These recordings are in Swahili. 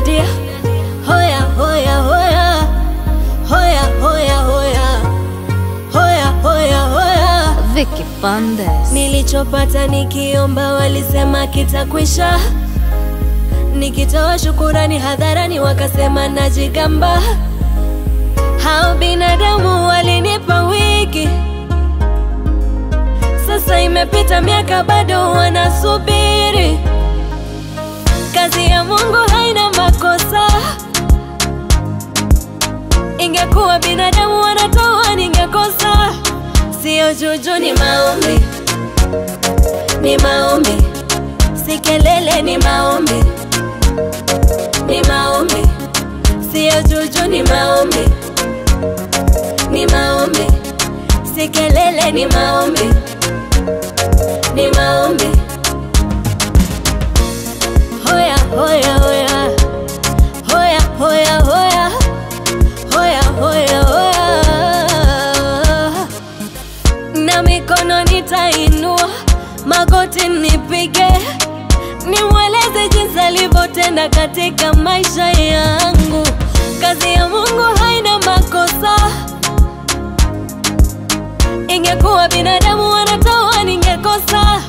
dia hoya hoya hoya hoya hoya hoya hoya hoya hoya Vicky Fundes. Nilichopata nikiomba walisema kitakwisha, nikitoa shukurani hadharani wakasema najigamba. Hao binadamu walinipa wiki, sasa imepita miaka bado wanasubiri. Kazi ya Mungu haina makosa, ingekuwa binadamu wanatoa ningekosa. Sio juju, ni maombi, ni maombi, si kelele, ni maombi, ni maombi, sio juju, ni maombi, ni maombi, si kelele, ni maombi, ni maombi. Hoya hoya hoya hoya hoya hoya hoya hoya hoya na mikono nitainua, magoti nipige, nimweleze jinsi alivyotenda katika maisha yangu. Kazi ya Mungu haina makosa, ingekuwa binadamu wanatoa ningekosa.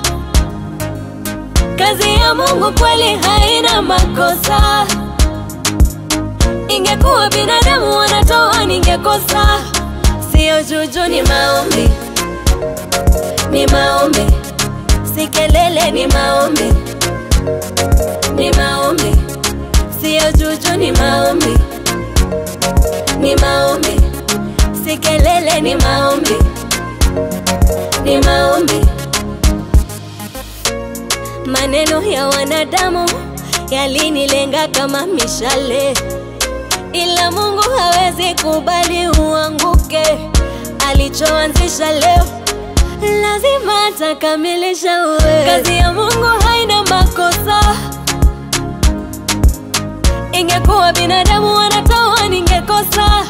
Kazi ya Mungu kweli haina makosa, ingekuwa binadamu wanatoa ningekosa. Sio juju, ni maombi ni maombi, si kelele, ni maombi, ni maombi, sio juju, ni maombi, ni maombi, si kelele, ni maombi, ni maombi. Maneno ya wanadamu yalinilenga kama mishale, ila Mungu hawezi kubali uanguke. Alichoanzisha leo lazima atakamilisha. Uwe kazi ya Mungu haina makosa, ingekuwa binadamu wanatoa ningekosa.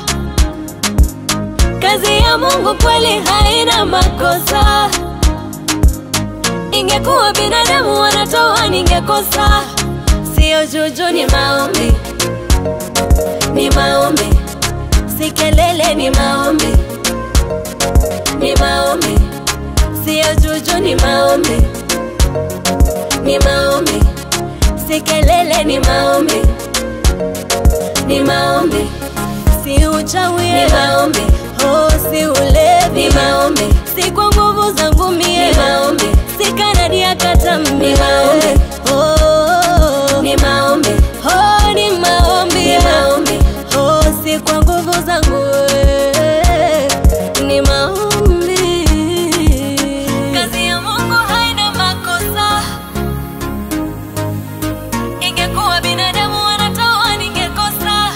Kazi ya Mungu kweli haina makosa, ingekuwa binadamu wanatoa ningekosa. Sio juju, ni maombi, ni maombi, si kelele, ni maombi, ni maombi sio juju, ni maombi, ni maombi, si kelele, ni maombi, ni maombi, si uchawi, ni maombi, oh, si ulevi, ni maombi, si kwa nguvu zangu mie, ni maombi, si kanadi ya katambi, ni maombi, oh, ni maombi, oh, ni maombi, ni maombi, oh, si kwa nguvu zangu eh, ni maombi. Kazi ya Mungu haina makosa, ingekuwa binadamu wanatoa ningekosa.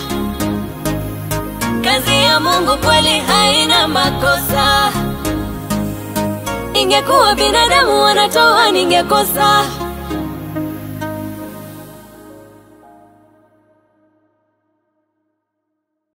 Kazi ya Mungu kweli haina makosa, ingekuwa binadamu wanatoa ningekosa.